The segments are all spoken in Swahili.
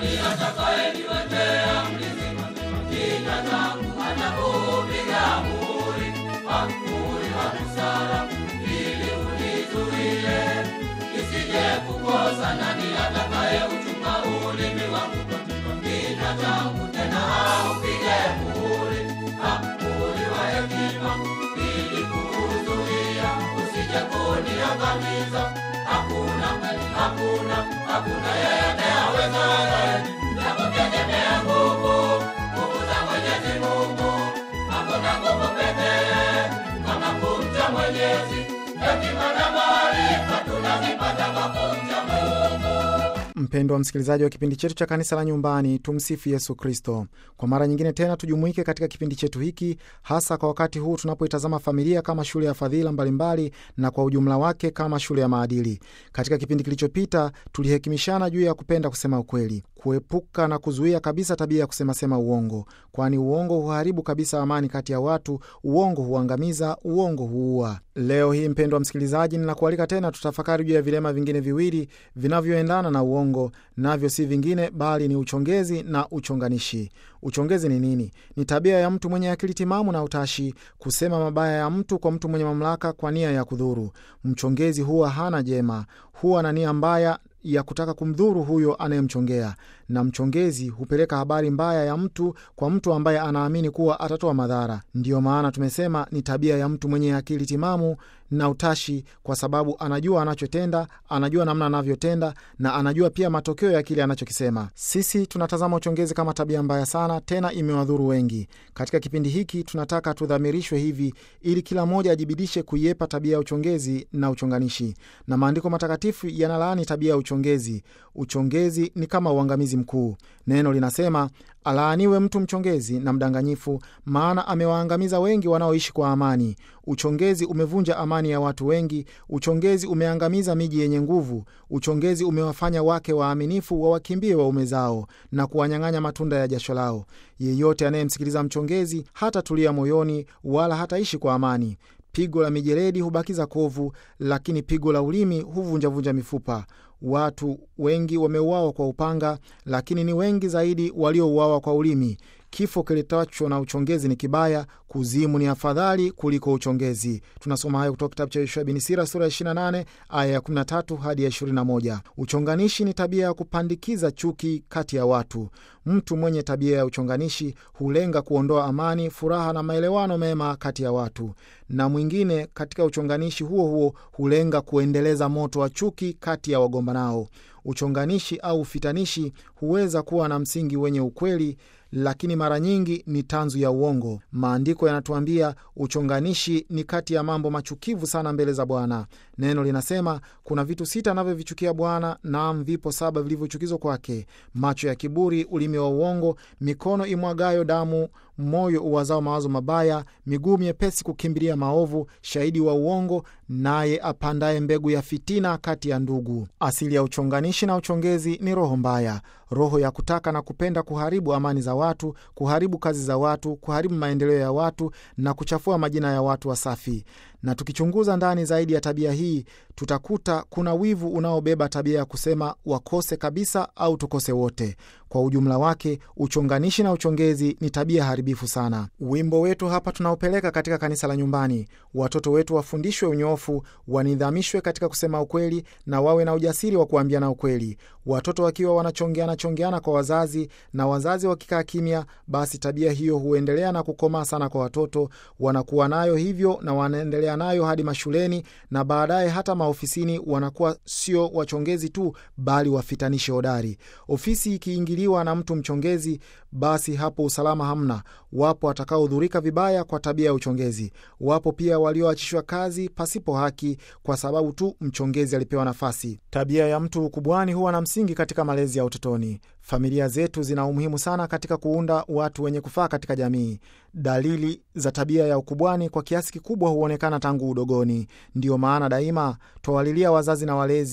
nani atakayeniwekea mlizima? Kinywa changu atakupiga muhuri, ah, muhuri wa busara, ili unizuie nisije kukosa. Nani atakayeuchunga ulimi wangu? Kinywa changu tena aupige muhuri, ah, muhuri wa hekima, ili kuuzuia usije kuniangamiza. Hakuna, hakuna, hakuna yeyote awezaye na kutegemea nguvu, nguvu za Mwenyezi Mungu. Hakuna nguvu pekee kama kumcha Mwenyezi. Hekima na maarifa tunazipata kwa kumcha Mungu. Mpendwa msikilizaji wa kipindi chetu cha kanisa la nyumbani, tumsifu Yesu Kristo. Kwa mara nyingine tena tujumuike katika kipindi chetu hiki, hasa kwa wakati huu tunapoitazama familia kama shule ya fadhila mbalimbali na kwa ujumla wake kama shule ya maadili. Katika kipindi kilichopita tulihekimishana juu ya kupenda kusema ukweli, kuepuka na kuzuia kabisa tabia ya kusemasema uongo, kwani uongo huharibu kabisa amani kati ya watu. Uongo huangamiza, uongo huua. Leo hii mpendwa msikilizaji, ninakualika tena tutafakari juu ya vilema vingine viwili vinavyoendana na uongo, navyo si vingine bali ni uchongezi na uchonganishi. Uchongezi ni nini? Ni tabia ya mtu mwenye akili timamu na utashi kusema mabaya ya mtu kwa mtu mwenye mamlaka kwa nia ya kudhuru. Mchongezi huwa hana jema, huwa na nia mbaya ya kutaka kumdhuru huyo anayemchongea, na mchongezi hupeleka habari mbaya ya mtu kwa mtu ambaye anaamini kuwa atatoa madhara. Ndiyo maana tumesema ni tabia ya mtu mwenye akili timamu na utashi, kwa sababu anajua anachotenda, anajua namna anavyotenda, na anajua pia matokeo ya kile anachokisema. Sisi tunatazama uchongezi kama tabia mbaya sana, tena imewadhuru wengi. Katika kipindi hiki tunataka tudhamirishwe hivi, ili kila mmoja ajibidishe kuiepa tabia ya uchongezi na uchonganishi, na maandiko matakatifu yanalaani tabia ya uchongezi. Uchongezi ni kama uangamizi mkuu. Neno linasema alaaniwe mtu mchongezi na mdanganyifu, maana amewaangamiza wengi wanaoishi kwa amani. Uchongezi umevunja amani ya watu wengi. Uchongezi umeangamiza miji yenye nguvu. Uchongezi umewafanya wake waaminifu wawakimbie waume zao na kuwanyang'anya matunda ya jasho lao. Yeyote anayemsikiliza mchongezi hatatulia moyoni wala hataishi kwa amani. Pigo la mijeledi hubakiza kovu, lakini pigo la ulimi huvunjavunja mifupa. Watu wengi wameuawa kwa upanga, lakini ni wengi zaidi waliouawa kwa ulimi. Kifo kiletacho na uchongezi ni kibaya, kuzimu ni afadhali kuliko uchongezi. Tunasoma hayo kutoka kitabu cha Yoshua bin Sira sura ya 28 aya ya 13 hadi ya 21. Uchonganishi ni tabia ya kupandikiza chuki kati ya watu. Mtu mwenye tabia ya uchonganishi hulenga kuondoa amani, furaha na maelewano mema kati ya watu, na mwingine katika uchonganishi huo huo hulenga kuendeleza moto wa chuki kati ya wagombanao. Uchonganishi au ufitanishi huweza kuwa na msingi wenye ukweli lakini mara nyingi ni tanzu ya uongo. Maandiko yanatuambia uchonganishi ni kati ya mambo machukivu sana mbele za Bwana. Neno linasema kuna vitu sita anavyovichukia Bwana, naam, vipo saba vilivyochukizwa kwake: macho ya kiburi, ulimi wa uongo, mikono imwagayo damu, moyo uwazao mawazo mabaya, miguu myepesi kukimbilia maovu, shahidi wa uongo, naye apandaye mbegu ya fitina kati ya ndugu. Asili ya uchonganishi na uchongezi ni roho mbaya, roho ya kutaka na kupenda kuharibu amani za watu, kuharibu kazi za watu, kuharibu maendeleo ya watu na kuchafua majina ya watu wasafi. Na tukichunguza ndani zaidi ya tabia hii, tutakuta kuna wivu unaobeba tabia ya kusema wakose kabisa au tukose wote. Kwa ujumla wake, uchonganishi na uchongezi ni tabia haribifu sana. Wimbo wetu hapa tunaopeleka katika kanisa la nyumbani, watoto wetu wafundishwe unyofu, wanidhamishwe katika kusema ukweli na wawe na ujasiri wa kuambiana ukweli. Watoto wakiwa wanachongeana chongeana kwa wazazi na wazazi wakikaa kimya, basi tabia hiyo huendelea na kukomaa sana kwa watoto. Wanakuwa nayo hivyo na wanaendelea nayo hadi mashuleni na baadaye hata maofisini. Wanakuwa sio wachongezi tu, bali wafitanishi hodari. Ofisi ikiingiliwa na mtu mchongezi, basi hapo usalama hamna. Wapo watakaohudhurika vibaya kwa tabia ya uchongezi. Wapo pia walioachishwa kazi pasipo haki kwa sababu tu mchongezi alipewa nafasi. Tabia ya mtu ukubwani huwa na msingi katika malezi ya utotoni. Familia zetu zina umuhimu sana katika kuunda watu wenye kufaa katika jamii. Dalili za tabia ya ukubwani kwa kiasi kikubwa huonekana tangu udogoni. Ndiyo maana daima twawalilia wazazi na walezi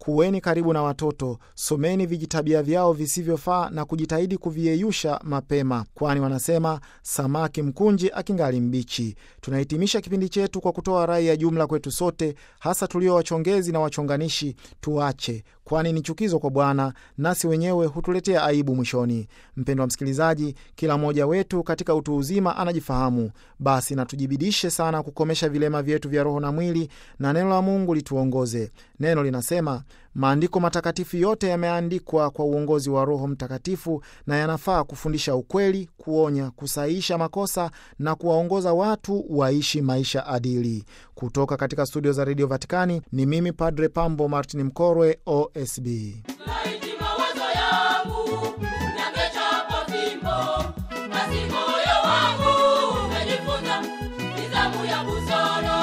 kuweni karibu na watoto, someni vijitabia vyao visivyofaa na kujitahidi kuviyeyusha mapema, kwani wanasema samaki mkunji akingali mbichi. Tunahitimisha kipindi chetu kwa kutoa rai ya jumla kwetu sote, hasa tulio wachongezi na wachonganishi, tuache kwani ni chukizo kwa Bwana, nasi wenyewe hutuletea aibu mwishoni. Mpendwa msikilizaji, kila mmoja wetu katika utu uzima anajifahamu. Basi na tujibidishe sana kukomesha vilema vyetu vya roho na mwili, na neno la Mungu lituongoze. Neno linasema maandiko matakatifu yote yameandikwa kwa uongozi wa Roho Mtakatifu na yanafaa kufundisha ukweli, kuonya, kusahihisha makosa na kuwaongoza watu waishi maisha adili. Kutoka katika studio za redio Vatikani ni mimi Padre Pambo Martin Mkorwe, OSB. Laiti mawazo yangu yangechapa fimbo, basi moyo wangu ungejifunza nidhamu ya busara.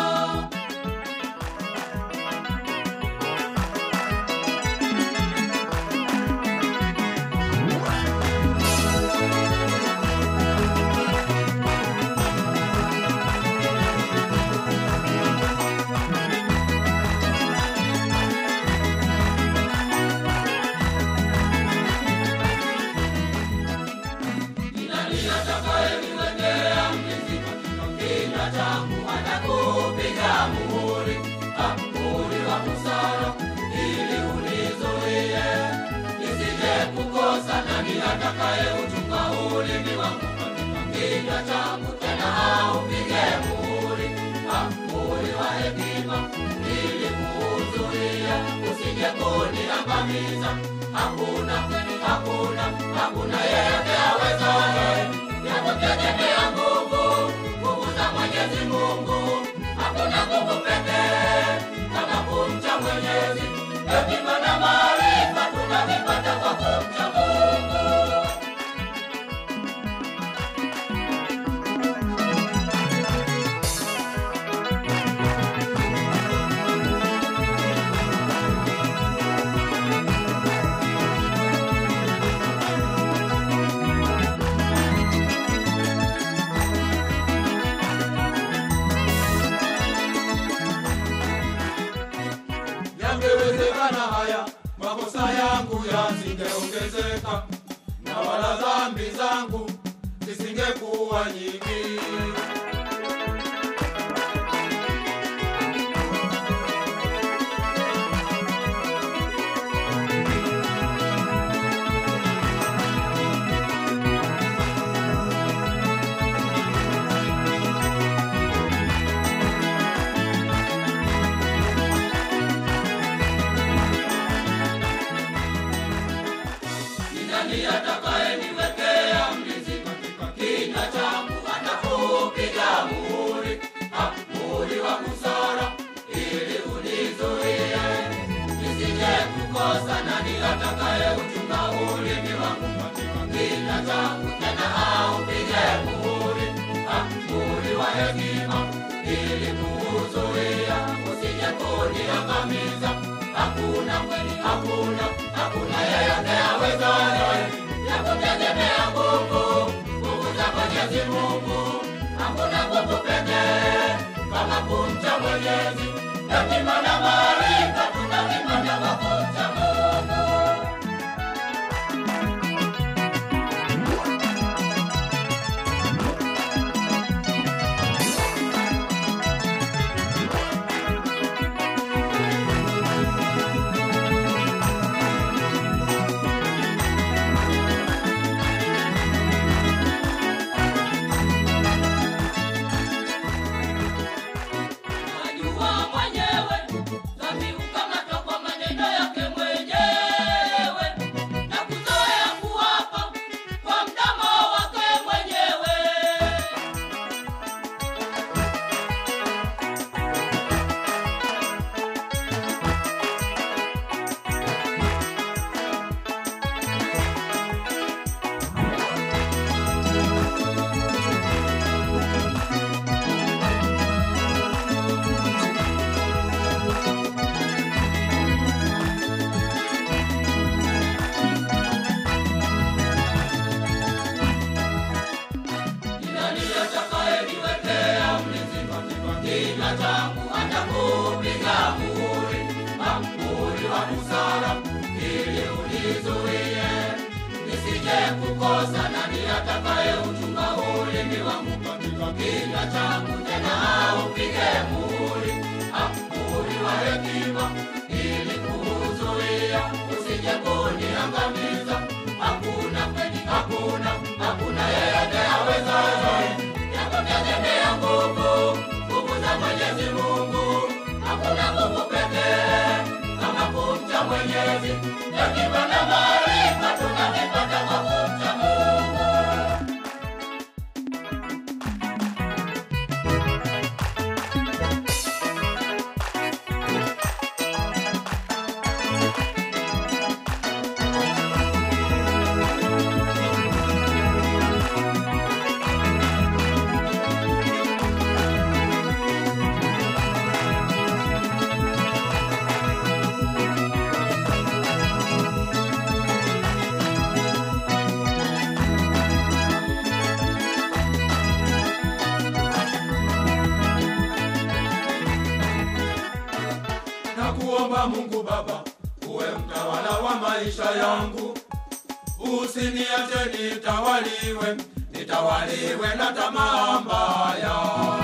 Ni nani atakayeniwekea mizima? Kinywa changu atakupiga muhuri, ah, muhuri wa busara, ili unizuie nisije kukosa. Nani atakayeuchunga ulimi wangu? Kinywa changu tena aupige muhuri, ah, muhuri wa hekima, ili kuuzuia usije kuniangamiza. Hakuna, hakuna, hakuna yeyote awezaye ya kutegemea nguvu, nguvu za Mwenyezi Mungu. Hakuna nguvu pekee kama kumcha Mwenyezi. Hekima na maarifa tunavipata kwa kumcha Mungu. Yangewezekana haya makosa yangu yasingeongezeka, na wala dhambi zangu zisingekuwa nyingi. Ni nani atakayeniwekea mlinzi katika kinywa changu? Atakupiga muhuri, ah, muhuri wa busara, ili unizuie nisije kukosa. Nani atakayeuchunga ulimi wangu katika kinywa changu? Tena aupige muhuri, ah, muhuri wa hekima, ili kuuzuia usije kuniangamiza. Hakuna kweli, hakuna, hakuna yeyote awezaye ya kutegemea nguvu, nguvu za Mwenyezi Mungu. Hakuna nguvu pekee kama kumcha Mwenyezi. Hekima na maarifa tunavipata kwa kumcha Mungu. Najua mwenyewe dhambi hukamatwa kwa maneno yake mwenyewe. kukosa nani atakaye uchunga ulimi wangu katika kinywa changu tena upige muhuri ah, muhuri wa hekima ili kuuzuia usije kuniangamiza hakuna kweli hakuna hakuna yeyote awezaye ya kutegemea nguvu nguvu za mwenyezi mungu hakuna nguvu pekee kama kumcha mwenyezi hekima na maarifa tunavipata kwa kumcha mungu na kuomba Mungu Baba uwe mtawala wa maisha yangu, usiniache nitawaliwe, nitawaliwe na tamaa mbaya.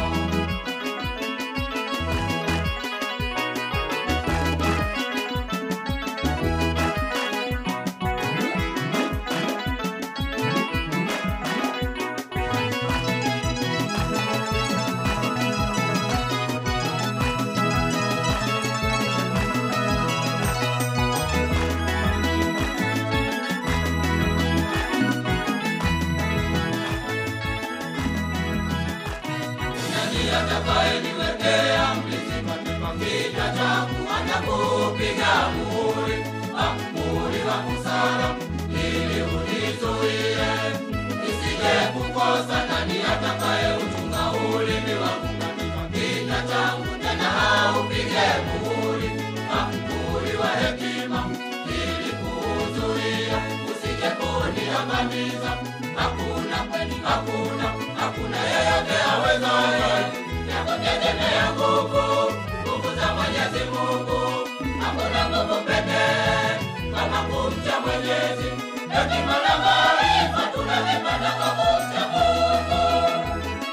nani atakayeniwekea mlinzi katika kinywa changu anakupiga muhuri ah, muhuri wa busara ili unizuie nisije kukosa nani atakaye uchunga ulimi wangu katika kinywa changu tena haupige muhuri ah, muhuri wa hekima ili kuuzuia usije kuniangamiza hakuna kweli hakuna hakuna yeyote awezaye ya kutegemea nguvu nguvu za mwenyezi mungu hakuna nguvu pekee kama kumcha mwenyezi hekima na